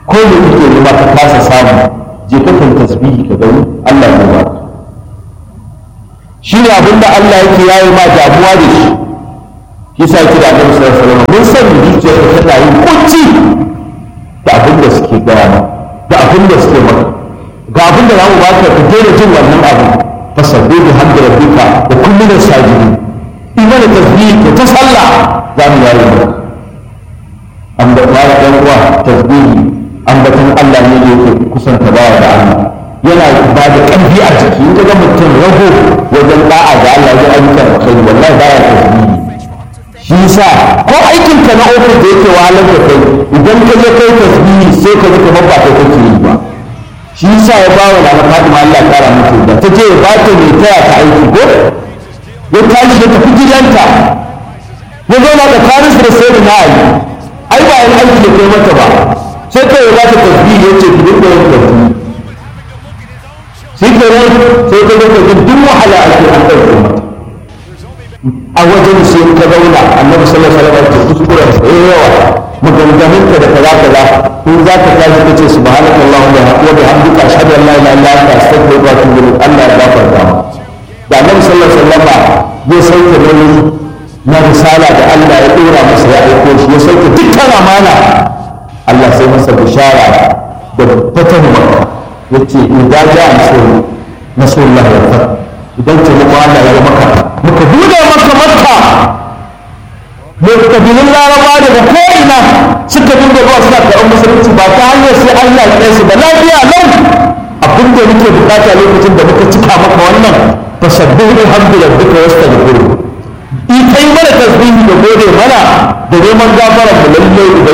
ko da kake nema ka kasa samu je ka kan tasbihi ka gani Allah ya ba shi ne abin da Allah yake yayi ma damuwa da shi yasa yake da Annabi sallallahu alaihi wasallam mun sani zuciyar ka tana yin kunci da abin da suke gaya ma da abin da suke maka ga abin da za mu baka ka daina jin wannan abin fasabbi bi hamdi rabbika da kullun sajidin iman da tasbih ka ta sallah za mu yayi maka an da ya dan uwa tasbihi ambatan Allah ne yake kusanta bawa da Allah yana ba da ƙarfi a jiki in ga mutum rago wajen da'a ga Allah wajen ayyukan alkhairi wallahi baya tasbihi shi yasa ko aikin ka na ofis da yake wahalar da kai idan ka je kai tasbihi sai ka ji kamar ba kai kake yi ba shi yasa ya ba wa Nana Fatima Allah ya kara mutu da ta je ya ba ta mai taya ta aiki ko ya tashi ya tafi gidanta ya zauna da Faris da sai na Ali ai ba yan aiki da kai mata ba sai kai ya ba ta tasbihi ya ce ki dinga yin tasbihi shi ke nan sai ka ga duk wahala ake an ɗauke mata a wajen sai ka zauna annabi sallallahu alaihi wasallam ya kuskuren sa yawa maganganun ka da kaza kaza in za ka tashi ka ce subhanaka allahumma wa bihamdika ashhadu an la ilaha illa anta astaghfiruka wa atubu ilaik Allah ya gafarta ma da annabi sallallahu alaihi wasallam ya sauke nauyi na risala da Allah ya dora masa ya aiko shi ya sauke dukkan amana Allah sai masa bishara da fatan makka yace idan ja nasru nasrullahi wal fath idan taimakon Allah ya maka muka buɗe maka makka mai kabilun laraba daga ko'ina suka dinga zuwa suna karɓar musulunci ba ta hanyar sai Allah ya su da lafiya lau abin da muke bukata lokacin da muka cika maka wannan fasabbihu hamdu rabbika wastaghfiru in kai mana tasbihi da gode mana da neman gafara mu lalle